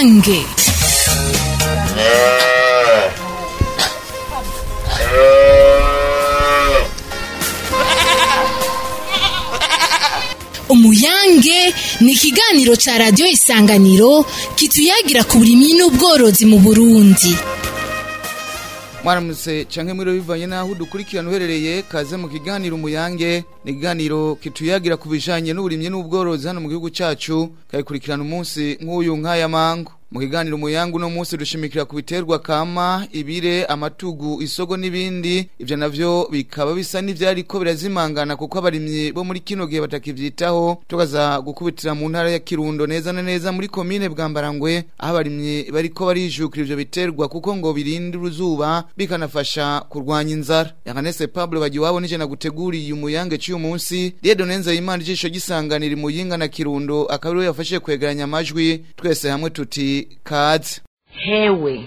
umuyange umuyange ni ikiganiro ca radiyo isanganiro kituyagira ku burimyi n'ubworozi mu burundi mwaramutse canke mwiro bivanye naho dukurikirana uherereye kaze mu kiganiro umuyange ni ikiganiro kituyagira ku bijanye n'uburimyi n'ubworozi hano mu gihugu cacu kayikurikirana umunsi nk'uyu nk'aya mango mu kiganiro umuyange uno munsi dushimikira ku biterwa kama ibire amatugu isogo n'ibindi ivyo navyo bikaba bisa n'ivyariko birazimangana kuko abarimyi bo muri kino gihe batakivyitaho tukaza gukubitira mu ntara ya Kirundo neza na neza muri komine Bwambarangwe aho abarimyi bariko barijukira ivyo biterwa kuko ngo birinde uruzuba bikanafasha kurwanya inzara Yanganese Pablo bagiwabo nije naguteguriye umuyange cy'uyu munsi Diedo Nenza Imana ijisho gisanganira muyinga na Kirundo akabiro yafashe kwegeranya amajwi twese hamwe tuti kaze hewe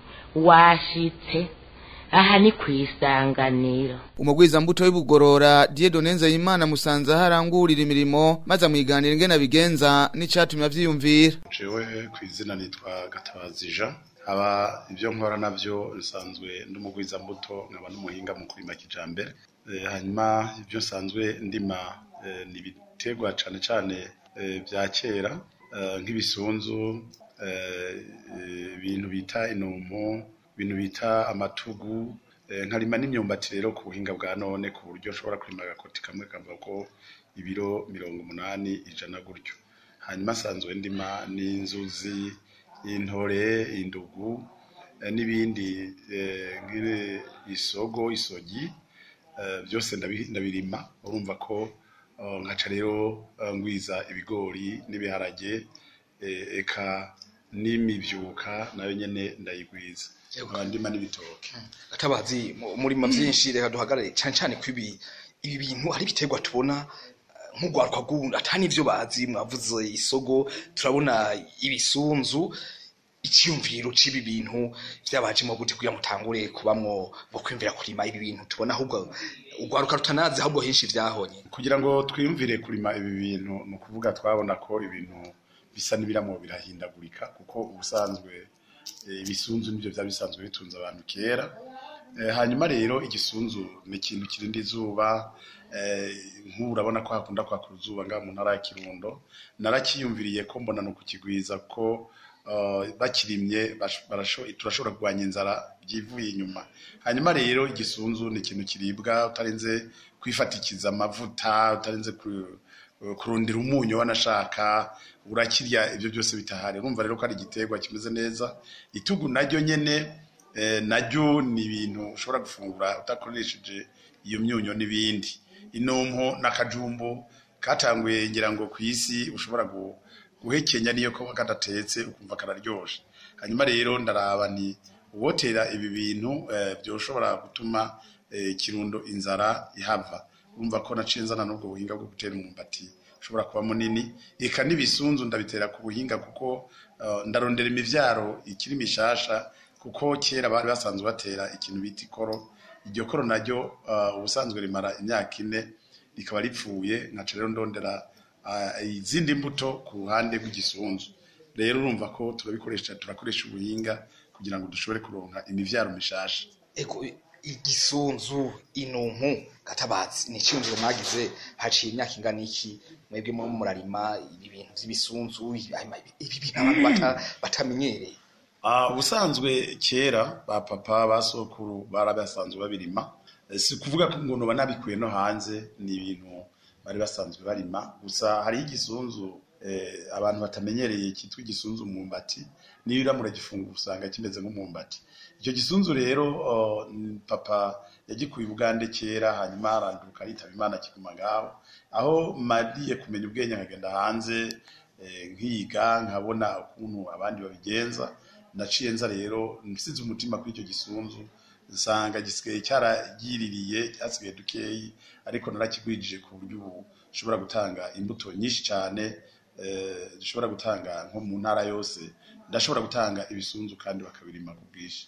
washitse aha ni ku isanganiro umugwiza mbuto y'ubugorora Diedo Nenza Imana musanza harangurira imirimo maze amwiganira ingene bigenza n'icatumye avyiyumvira jewe ku izina nitwa Gatabazi Jean aba ibyo nkora navyo bisanzwe ndumugwiza mbuto nkaba n'umuhinga mu kurima kijambere Eh, hanyuma ibyo nsanzwe ndima eh, ni ibiterwa cane cane eh, vya kera eh, nk'ibisunzu eh, eh, ibintu bita inumpu ibintu bita amatugu eh, nkarima n'imyumbati rero ku buhinga bwa none ku buryo nshobora kurima agakoti kamwe kavuga ko ibiro mirongo umunani ijana gutyo hanyuma asanzwe ndima n'inzuzi intore indugu eh, n'ibindi eh, nk'ibi isogo isogi eh, byose ndabi- ndabirima urumva ko eh, nkaca rero eh, ngwiza ibigori n'ibiharage eh, eka n'imivyuka nayo nyene ndayigwiza nkaba ndima n'ibitoke gatabazi mu- murima vyinshi reka duhagarare cane cane ko ibi ibi bintu hari ibiterwa tubona eh, nk'urwaruka rw'ubundi ata n'ivyo bazi mwavuze isogo turabona ibisunzu iciyumviro c'ibi bintu vyabajemo gute kugira mutangure kubamwo bwo kwiyumvira kurima ibi bintu tubona ahubwo urwaruka rutanazi ahubwo henshi vyahonye kugira ngo twiyumvire kurima ibi bintu ni ukuvuga twabona ko ibintu bisa n'ibiramo birahindagurika kuko ubusanzwe eh, ibisunzu nibyo byaba bisanzwe bitunze abantu kera Eh, hanyuma rero igisunzu ni ikintu kirinda izuba eh, nk'ubu urabona ko hakunda kwaka uruzuba ngaha mu ntara ya kirundo narakiyumviriye ko mbona ni ukukigwiza ko eh, bakirimye bash- barasho- turashobora kurwanya inzara byivuye inyuma hanyuma rero igisunzu ni ikintu kiribwa utarinze kwifatikiza amavuta utarinze ku- kurondera umunyu wanashaka urakirya ibyo byose bitahari urumva rero ko ari igiterwa kimeze neza itugu naryo nyene eh, naryo ni ibintu ushobora gufungura utakoresheje iyo myunyo n'ibindi inumpo n'akajumbu katanguye ngira ngo ku isi ushobora gu- guhekenya niyo ko kadatetse ukumva kararyoshe hanyuma rero ndaraba ni uwotera ibi bintu eh, byoshobora gutuma eh, kirundo inzara ihava urumva ko naciye nzana n'ubwo buhinga bwo gutera umwumbati ushobora kuba munini eka n'ibisunzu ndabitera ku buhinga kuko eh, ndarondera imivyaro ikiri mishasha kuko kera bari basanzwe batera ikintu bita ikoro iryo koro naryo eh, ubusanzwe rimara imyaka ine rikaba ripfuye nkaca rero ndondera ah, izindi mbuto ku ruhande rw'igisunzu rero urumva ko turabikoresha turakoresha ubuhinga kugira ngo dushobore kuronka imivyaro mishasha ego igisunzu inumpu gatabazi ni iciyumviro mwagize haciye imyaka ingana iki mwebwe mu murarima ibi bintu vy'ibisunzu ibi ibi bintu abantu bata- batamenyereye Ah, ubusanzwe kera ba papa ba sokuru bari basanzwe babirima Eh, si kuvuga ko ngo noba nabikuye no hanze ni ibintu bari basanzwe barima gusa hariho igisunzu eh, abantu batamenyereye cyitwa igisunzu umwumbati niyo uramura gifungura usanga kimeze nk'umwumbati icyo gisunzu rero oh, n- papa yagikuye i bugande kera hanyuma aranduka aritaba imana kiguma ngaho aho mariye kumenya ubwenge nkagenda hanze eh, nkiga nkabona ukuntu abandi babigenza naciye nza rero nsize umutima kuri icyo gisunzu nsanga gisigaye cyaragiririye cyasigaye dukeyi ariko narakigwijije ku buryo ubu gishobora gutanga imbuto nyinshi cyane eh, zishobora gutanga nko mu ntara yose ndashobora gutanga ibisunzu kandi bakabirima ku bwinshi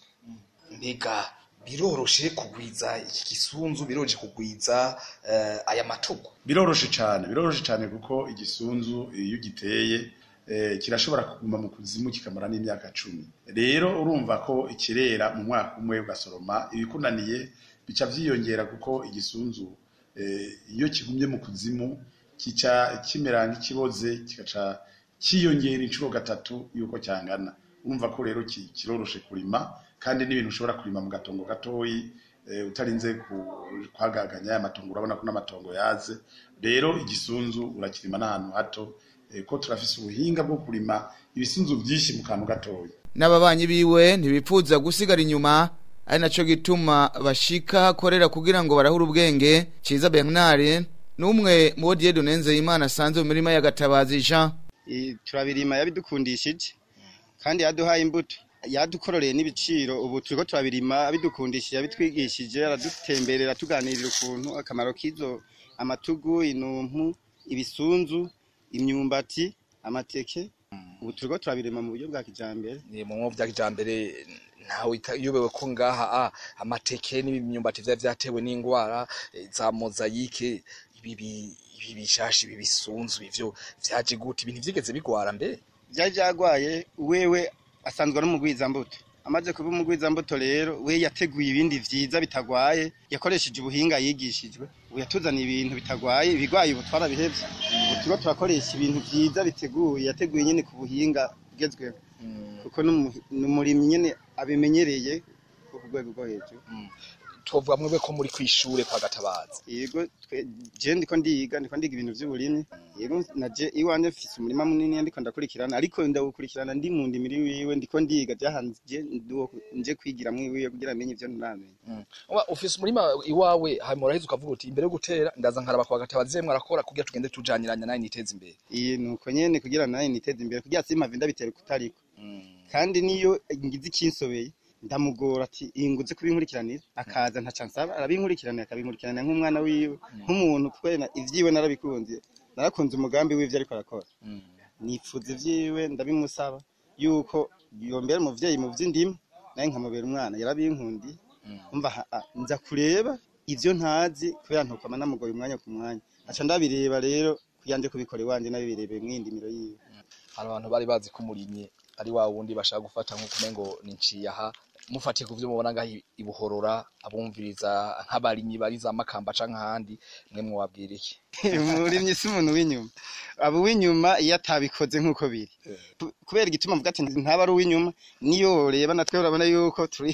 mbega biroroshe kugwiza iki gisunzu biroroshe kugwiza eh, aya matugu biroroshe cyane biroroshe cyane kuko igisunzu iyo ugiteye eh, kirashobora kuguma mu kuzimu kikamara n'imyaka cumi rero urumva ko ikirera mu mwaka umwe ugasoroma ibikunaniye bica vyiyongera kuko igisunzu eh, iyo kigumye mu kuzimu kica kimera nk'ikiboze kigaca kiyongera inshuro gatatu yuko cyangana urumva ko rero ki- kiroroshe kurima kandi n'ibintu ushobora kurima mu gatongo gatoyi eh, utarinze ku- kwagaganya aya matongo urabona ko n'amatongo yaze rero igisunzu urakirima n'ahantu hato eh, ko turafise ubuhinga bwo kurima ibisunzu byinshi mu kantu gatoyi n'ababanyi biwe ntibipfuza gusigara inyuma ari naco gituma bashika akorera kugira ngo barahura ubwenge ciza bernard n'umwe mu bo dieu Nzeyimana asanze mu mirima y'agatabazi jean I- turabirima yabidukundishije kandi yaduhaye imbuto yadukororeye n'ibiciro ubu turiko turabirima abidukundishije abitwigishije aradutemberera tuganirira ukuntu akamaro k'izo amatugu inumpu ibisunzu imyumbati amateke ubu turiko turabirima mu buryo bwa kijambere ni mu mwo vya kijambere ntawe yobewe ko ngaha ah, amateke n'imyumbati vya vyatewe n'ingwara eh, za mozayike ibi bi- ibi bishashi ibi bisunzu ivyo vyaje gute ibintu vyigeze bigwara mbe vyari vyagwaye wewe asanzwe ari umugwizambuto amaze kuba umugwizambuto rero we yateguye ibindi vyiza bitagwaye yakoresheje ubuhinga yigishijwe ubu yatuzaniye ibintu bitagwaye ibigwaye ubu twarabihevye ubu turiko turakoresha ibintu vyiza biteguye yateguye nyene ku buhinga bugezweho kuko n'umu- n'umurimyi nyene abimenyereye ku rwego rwo hejuru twovuga mwebwe ko muri kwishure kwa gatabazi yego twe- je ndiko ndiga ndiko ndiga ibintu vy'uburimyi yego naje iwanje mfise umurima munini ndiko ndakurikirana ariko ndawukurikirana ndi mu ndimiri wiwe ndiko ndiga vyahanje nduwo nje kwigira mwiwiwe kugira amenye ivyo ntaramenya Oba, ufise umurima iwawe hanyuma uraheza ukavuga uti imbere yo gutera ndaza nkaraba kwa gatabazi yemwe arakora kugira tugende tujaniranya nawe niteze imbere iyi nuko nyene kugira nawe niteze imbere kugira simpave ndabitera kutariko kandi niyo ngize ikinsobeye ndamugora ati iyi nguze kubinkurikiranira akaza ntaca nsaba arabinkurikiranira akabinkurikiranira nk'umwana wiwe nk'umuntu kubera ivyiwe narabikunze narakunze umugambi w'ivyo ariko arakora nipfuza ivyiwe ndabimusaba yuko yombera umuvyeyi mu vy'indimo naye nkamubera umwana yarabinkundiye umva ha- a- nza kureba ivyo ntazi kubera ntukama namugoye umwanya ku mwanya aca ndabireba rero kugira nje kubikora iwanje nabibirebeye mw'indimiro yiwe hari abantu bari bazi ko umurimyi ari wa wundi bashaka gufata nk'uko umengo ni nciyaha mufatiye ku vyo mubona ngaho i- ibuhorora abumviriza nk'abarimyi bari za makamba canke ahandi mwe mwabwira iki umurimyi si umuntu w'inyuma aba uw'inyuma iyo atabikoze nk'uko biri Ku- kubera igituma mvuga ati ntaba ari uw'inyuma niyo woreba natwe urabona yuko turi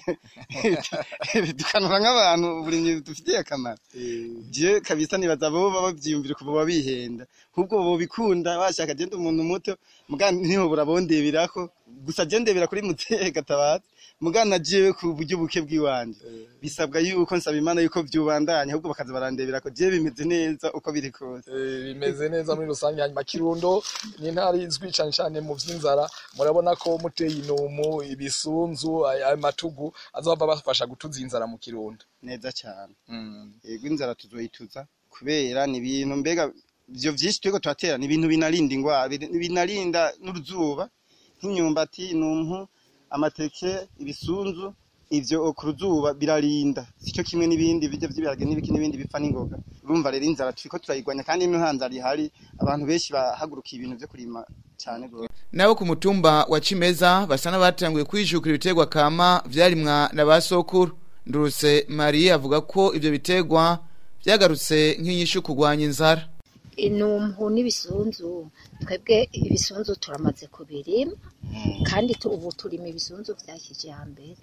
dukanura nk'abantu uburimyi dufitiye akamaro je kabisa nibaza bo baba bavyiyumvira kuba babihenda ahubwo bobikunda bashaka je ndi umuntu muto muga niho burabondebirako gusa je ndebera kuri muteye gatabazi muga na jewe ku buryo buke bw'iwanje bisabwa yuko nsaba imana yuko vyubandanya ahubwo bakaza barandebera ko je bimeze neza uko biri kose bimeze neza muri rusange hanyuma kirundo ni intara izwi cane cane mu vy'inzara murabona ko muteye inumu ibisunzu aya aya matugu azova bafasha gutuza inzara mu kirundo neza cyane yego inzara tuzoyituza kubera ni ibintu mbega ivyo vyinshi turiko turatera ni ibintu binarinda ingwara biri- binarinda n'uruzuba nk'imyumbati inumpu amateke ibisunzu ivyo ku ruzuba birarinda sico kimwe n'ibindi birya vy'ibiharage n'ibiki n'ibindi bipfa n'ingoga urumva rero inzara turiko turayigwanya kandi ino nta nzara ihari abantu benshi bahagurukiye ibintu vyo kurima cane gose nabo ku mutumba wa Cimeza basa n'abatanguye kwijukira ibiterwa kama vyarimwa na ba sokuru nduruse Marie avuga ko ivyo biterwa vyagarutse nk'inyishu kugwanya inzara inumpu n'ibisunzu twebwe ibisunzu turamaze kubirima kandi tu- ubu turima ibisunzu vya kijambere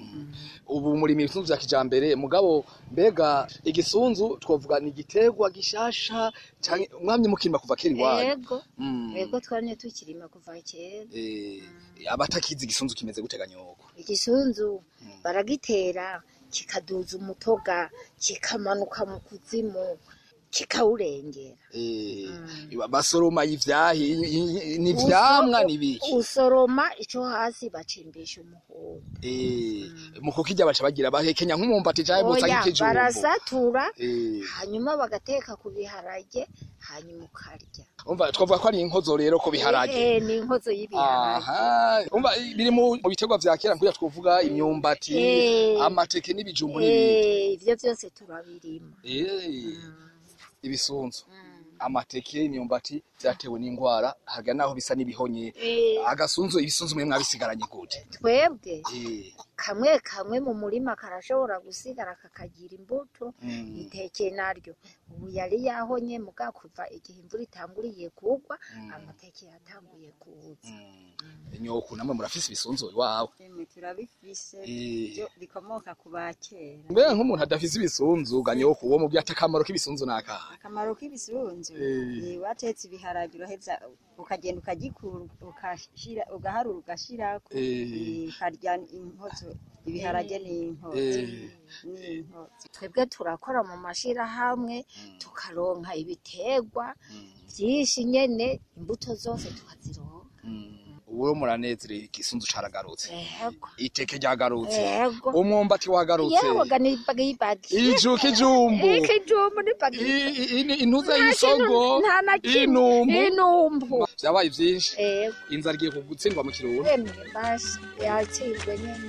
ubu muri ibisunzu vya kijambere mugabo mbega igisunzu twovuga ni igiterwa gishasha canke mwamye mukirima kuva kera iwanyu yego Mm. yego twamye tukirima kuva kera Eh, abatakizi igisunzu kimeze guteganya uko igisunzu baragitera kikaduza umutoga kikamanuka mu kuzimu kikawurengera Eh, basoroma ivyahi i- i- ni ivyamwa ni biki usoroma ico hasi bacimbisha umuhondo Eh, mu kukirya baca bagira bahekenya nk'umumbati canke botsa oya nk'ikijumbu barasatura Eh, hanyuma bagateka ku biharage hanyuma ukarya umva twavuga ko ari inkozo rero ko biharage Eh, ni inkozo y'ibiharage aha umva biri mu mu biterwa vya kera nkuya twovuga imyumbati Eh. amateke n'ibijumbu n'ibindi Eh, ivyo vyose turabirima Eh, ibisunzu amateke imyumbati vyatewe n'ingwara haga naho bisa n'ibihonye Eh. agasunzu ibisunzu mwe mwabisigaranye gute twebwe Eh, kamwe kamwe mu murima karashobora gusigara kakagira imbuto mm, itekeye naryo ubu yari yahonye muga kuva igihe imvura itanguriye kugwa amateke yatanguye kuza mm. nyoku namwe murafise ibisunzu iwawe Emwe turabifise Eh. byo bikomoka ku bakera mbega nk'umuntu adafise ibisunzu ga nyoku uwo mubyo ati akamaro k'ibisunzu nakahe akamaro k'ibisunzu Eh. eh, watetse ibiharage uraheza ukagenda ukagikura ukashira ugaharura ugashirako Eh. eh, ukarya inkozo ibiharage n'inkozo Eh. n'inkozo twebwe turakora mu mashirahamwe tukaronka ibiterwa vyinshi nyene imbuto zose tukazironka ubu muranezerewe igisunzu caragarutse ego iteke ryagarutse ego umwumbati wagarutse yewe ga nibagibagi iju kijumbu ikijumbu nibagi I- i- i- intuza y'isogo nta na kimwe inumbu inumbu vyabaye vyinshi ego inzara igiye gutsindwa mu kirundi emwe basi yatsindwe nyene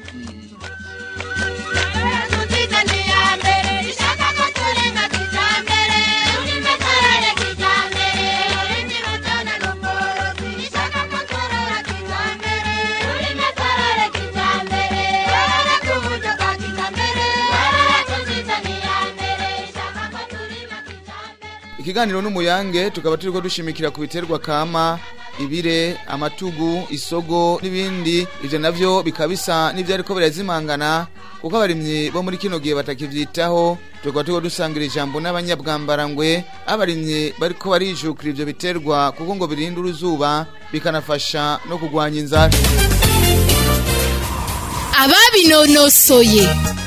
ikiganiro n'umuyange tukaba turiko dushimikira ku biterwa kama ibire amatugu isogo n'ibindi ivyo navyo bikaba bisa n'ivyo ariko birazimangana kuko abarimyi bo muri kino gihe batakivyitaho tukaba turiko dusangira ijambo n'abanyabwambarangwe abarimyi bariko barijukira ivyo biterwa kuko ngo birinda uruzuba bikanafasha no kugwanya inzara ababinonosoye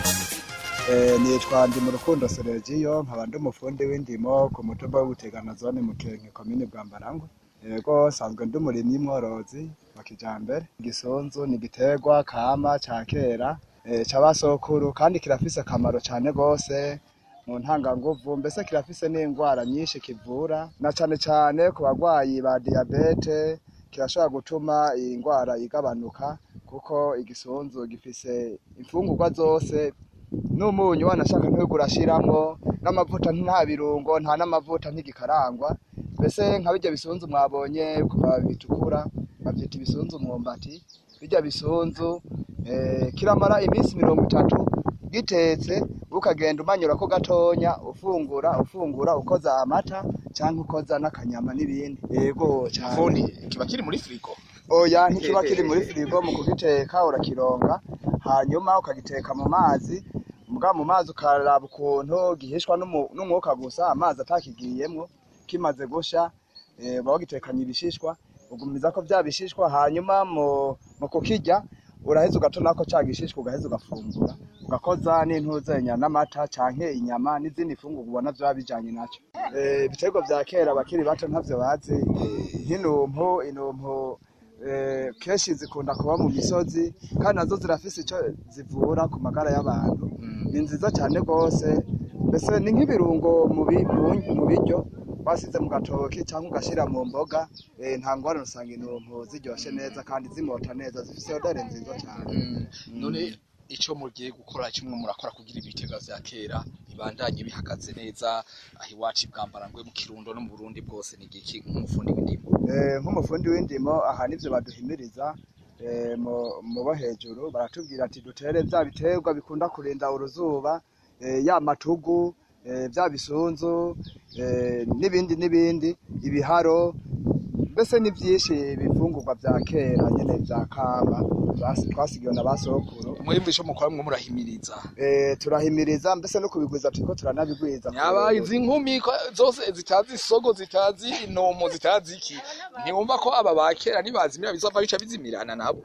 Eh, nitwa ndi mu rukundo Sergio nkaba ndi umufundi w'indimo ku mutumba w'ubutegana zone Mukenke komine Bwambarangwe yego sanzwe ndi umurimyi mworozi wa kijambere igisonzu ni igiterwa kama ca kera eh, c'abasokuru kandi kirafise akamaro cane gose mu ntanganguvu mbese kirafise n'indwara nyinshi kivura na cane cane ku bagwayi ba diyabete kirashobora gutuma iyi ndwara igabanuka kuko igisonzu gifise imfungurwa zose n'umunyu wanashaka ntugu urashiramwo n'amavuta nta birungo nta n'amavuta ntigikarangwa mbese nka birya bisunzu mwabonye ku mababi bitukura bavyita ibisunzu mwumbati birya bisunzu eh, kiramara iminsi mirongo itatu gitetse ukagenda umanyurako gatonya ufungura ufungura ukoza amata canke ukoza n'akanyama n'ibindi yego cane fundi kiba kiri muri firigo oya ntikiba kiri muri firigo mu kugiteka urakironga hanyuma ukagiteka mu mazi muga mu mazi ukaraba ukuntu gihishwa n'umu- n'umwuka gusa amazi atakigiyemwo kimaze gusha eh, uba wagitekanye ibishishwa ugumiza ko vya bishishwa hanyuma mu, mu kukirya uraheza ugatonako ca gishishwa ugaheza ugafungura ugakoza n'intuzenya n'amata canke inyama n'izindi fungurwa ubona vyoba bijanye naco Eh, ibiterwa vya kera abakiri bato ntavyo bazi eh, nk'inumpu inumpu eh, kenshi zikunda kuba mu misozi kandi nazo zirafise ico zivura ku magara y'abantu ni nziza cyane rwose mbese ni nk'ibirungo mu bi- mu- mu biryo wasize mu gatoki cyangwa ugashira mu mboga eh, nta ngorane usanga intumpu ziryoshe neza kandi zimota neza zifise odore nziza cyane none ico mugiye gukora kimwe murakora kugira ibitega vya kera bibandanye bihagaze neza aho iwacu bwambarangwe mu kirundo no mu burundi bwose ni igiki nk'umufundi w'indimo Eh, nk'umufundi w'indimo aha nivyo baduhimiriza eh, mu- mu bo hejuru baratubwira ati dutere vya biterwa bikunda kurinda uruzuba eh, ya matugu eh, vya bisunzu eh, n'ibindi n'ibindi ibiharo mbese ni vyinshi ibifungurwa vya kera nyene vya kama basi- twasigiwe na basokuru mwebwe ico mukora mwe murahimiriza eh, turahimiriza mbese no kubigwiza turiko turanabigwiza nyaba izi nkumi ko zose zitazi isogo zitazi intomo zitazi iki ntiwumva ko aba bakera nibazimira bizova bica bizimirana nabo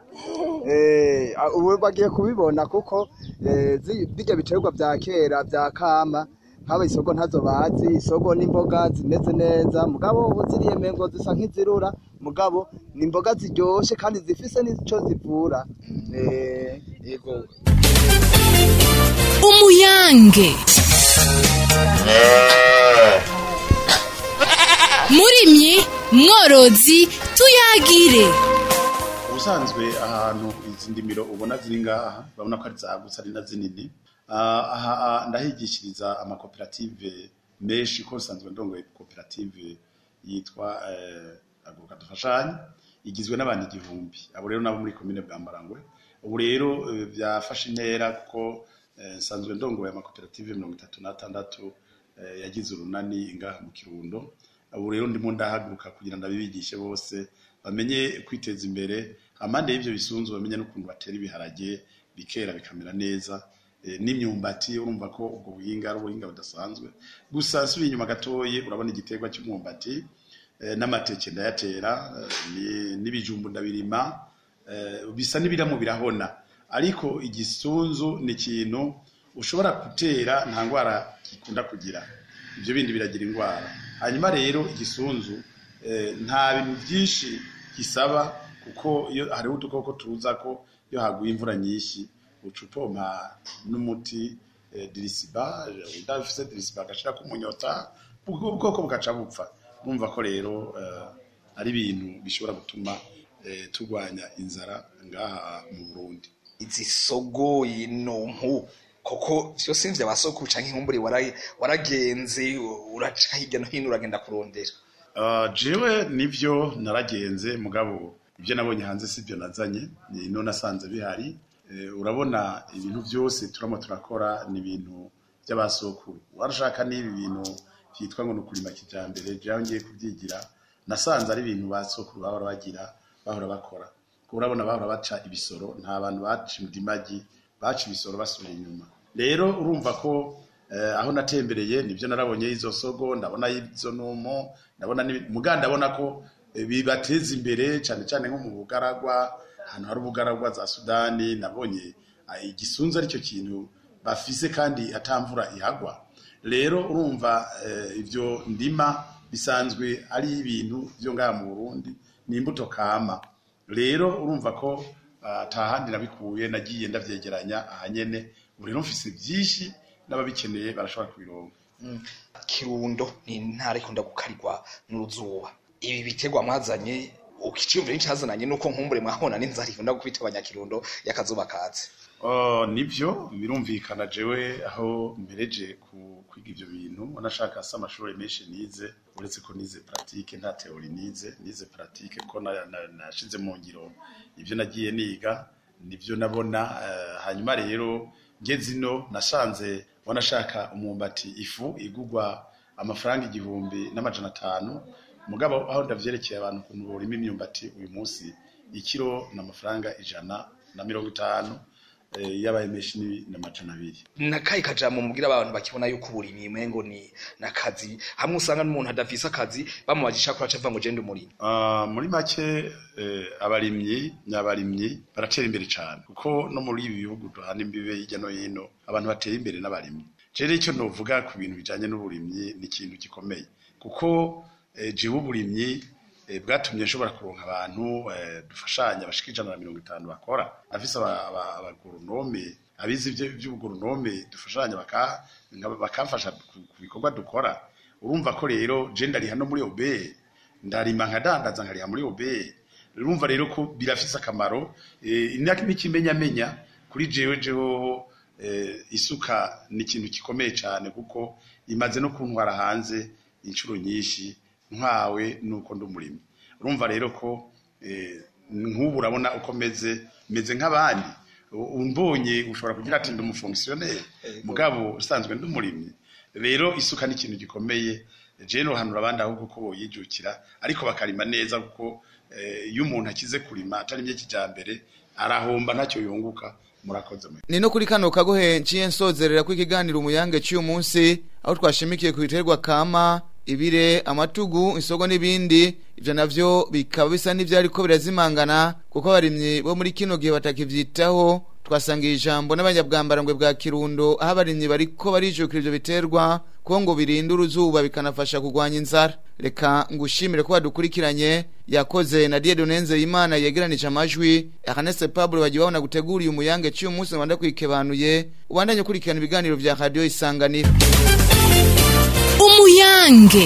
Eh, a- ubu bagiye kubibona kuko eh, zi- birya biterwa vya kera vya kama nk'aba isogo ntazo bazi isogo n'imboga zimeze neza mugabo ubu ziriye mengo zisa nk'izirura mugabo ni imboga ziryoshe kandi zifise n'ico zivura eh, yego umuyange murimyi mworozi tuyagire ubusanzwe ahantu izi ndimiro ubona ziri ngaha urabona ko ari zagutse ari na zinini Ah, aha ah, ndahigishiriza amakoperative menshi ko usanzwe ndongoye koperative yitwa eh, aguruka dufashanye igizwe n'abantu igihumbi abo rero nabo muri komine bwambarangwe ubu rero eh, byafashe intera kuko eh, nsanzwe ndongoye amakoperative mirongo itatu n'atandatu eh, yagize urunani ngaha mu kirundo ubu rero ndimo ndahaguruka kugira ngo abibigishe bose bamenye kwiteza imbere amande y'ivyo bisunzu bamenye n'ukuntu batera ibiharage bikera bikamera neza eh, n'imyumbati urumva ko ubwo buhinga ari ubuhinga budasanzwe gusa nsubiye inyuma gatoye urabona igiterwa cy'umwumbati eh, n'amateke ndayatera eh, ni- n'ibijumbu ndabirima eh, bisa n'ibiramo birahona ariko igisunzu ni ikintu ushobora gutera nta ndwara gikunda kugira ibyo bindi biragira indwara hanyuma rero igisunzu eh, nta bintu byinshi gisaba kuko iyo hariho udukoko tuza ko iyo haguye imvura nyinshi uca upompa n'umuti eh, dirisiba udafise dirisiba agashira ku munyota ubwo ubwoko bugaca bupfa urumva ko rero eh, ari ibintu bishobora gutuma eh, turwanya inzara ngaha mu Burundi izi sogo inumpu koko vyose mvya basoko canke inkumbure wara- waragenze uraca hirya no hino uragenda kurondera Uh, jewe nivyo naragenze mugabo ibyo nabonye hanze sibyo nazanye ni no nasanze bihari Eh, urabona ibintu byose turamo turakora ni ibintu by'abasokuru warashaka n'ibi bintu byitwa ngo ni ukurima kijambere jewe ngiye kubyigira nasanze ari ibintu basokuru bahora bagira bahora bakora kuko urabona bahora baca ibisoro nta bantu baca indimagi baca ibisoro basubira inyuma rero urumva ko eh, aho natembereye nibyo narabonye izo sogo ndabona izo numo ndabona n'ibi- muga ndabona ko eh, bibateza imbere cyane cyane nko mu bugaragwa ahantu hari ubugaragwa za Sudani nabonye ah, igisunzu aricyo kintu bafise kandi atamvura ihagwa rero urumva eh, ivyo ndima bisanzwe ari ibintu byo ngaha mu Burundi ni imbuto kama rero urumva ko ah, atahandi nabikuye nagiye ndavyegeranya ahanyene ubu rero mfise byinshi n'ababikeneye barashobora kubironka kirundo ni intara ikunda gukarirwa n'uruzuba ibi biterwa mwazanye ukiciyumvira n'icyazananye nuko nkumbure mwahona n'inzara ikunda gukubita abanyakirundo y'akazuba katse Oh, nivyo birumvikana jewe aho mpereje ku kwiga ivyo bintu wanashaka se amashuri menshi nize uretse ko nize pratique nta teori nize nize pratique ko na- na- nashize mu ngiro ivyo nagiye niga nivyo nabona eh, hanyuma rero ngeze ino nasanze wanashaka umwumbati ifu igugwa amafaranga igihumbi n'amajana atanu mugabo aho ndavyerekeye abantu ukuntu borima imyumbati uyu munsi ikiro n'amafaranga ijana na mirongo itanu eh, yabaye menshi ni n'amajana abiri nakaye kajambo mubwira abantu bakibona yuko uburimyi mwengo ni nakazi hamwe usanga n'umuntu adafise akazi bamubajisha ko acavuga ngo genda umurimo Ah, muri make eh, abarimyi n'abarimyi baratera imbere cyane kuko no muri ibi bihugu duhana imbibe hirya no hino abantu batera imbere n'abarimyi rero icyo novuga ku bintu bijanye n'uburimyi ni ikintu gikomeye kuko eh, jewe uburimyi eh, bwatumye nshobora kuronka abantu eh, dufashanya bashika ijana na mirongo itanu bakora afise aba- aba- abagoronome abize ivyo- ivy'ubugoronome dufashanya baka- nga- bakamfasha ku ku bikorwa dukora urumva ko rero je ndariha no muri obeye ndarima nkadandaza nkariha muri obeye urumva rero ko birafise akamaro eh, imyaka n'ikimenyamenya kuri jewe jehoho eh, isuka ni ikintu gikomeye cyane kuko imaze no kuntwara hanze inshuro nyinshi ntwawe nuko ndi umurimo urumva rero ko eh, nk'ubu urabona uko meze meze nk'abandi U- umbonye ushobora kugira ati ndi umufongisiyoneri mugabo usanzwe ndi umurimyi rero isuka ni ikintu gikomeye jewe nohanura abandi ahubwo ko boyijukira ariko bakarima neza kuko eh, iyo umuntu akize kurima atarimye kijambere arahomba ntacyo yunguka murakoze mwe ni no kuri kano kagohe nciye nsozerera ko ikiganiro umuyange cy'uyu munsi aho twashimikiye ku biterwa kama ibire amatugu isogo n'ibindi ivyo navyo bikaba bisa n'ivyariko birazimangana kuko abarimyi bo muri kino gihe batakivyitaho twasangiye ijambo n'abanyabwambarangwe bwa kirundo aho abarimyi bariko barijukira ivyo biterwa kuko ngo birinda uruzuba bikanafasha kurwanya inzara reka ngushimire ko wadukurikiranye yakoze na Dieudonne Imana yegeranije amajwi Ernest Pablo bagiye babona guteguriye umuyange cy'uyu munsi wanda kwikebanuye ubandanye ukurikirana ibiganiro vya radio isanganiro umuyange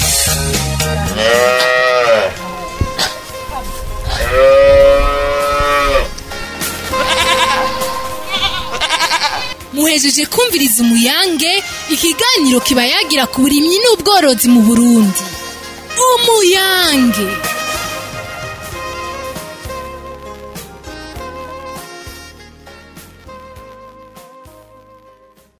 muhejeje kumviriza umuyange ikiganiro kiba yagira ku burimyi n'ubworozi mu burundi umuyange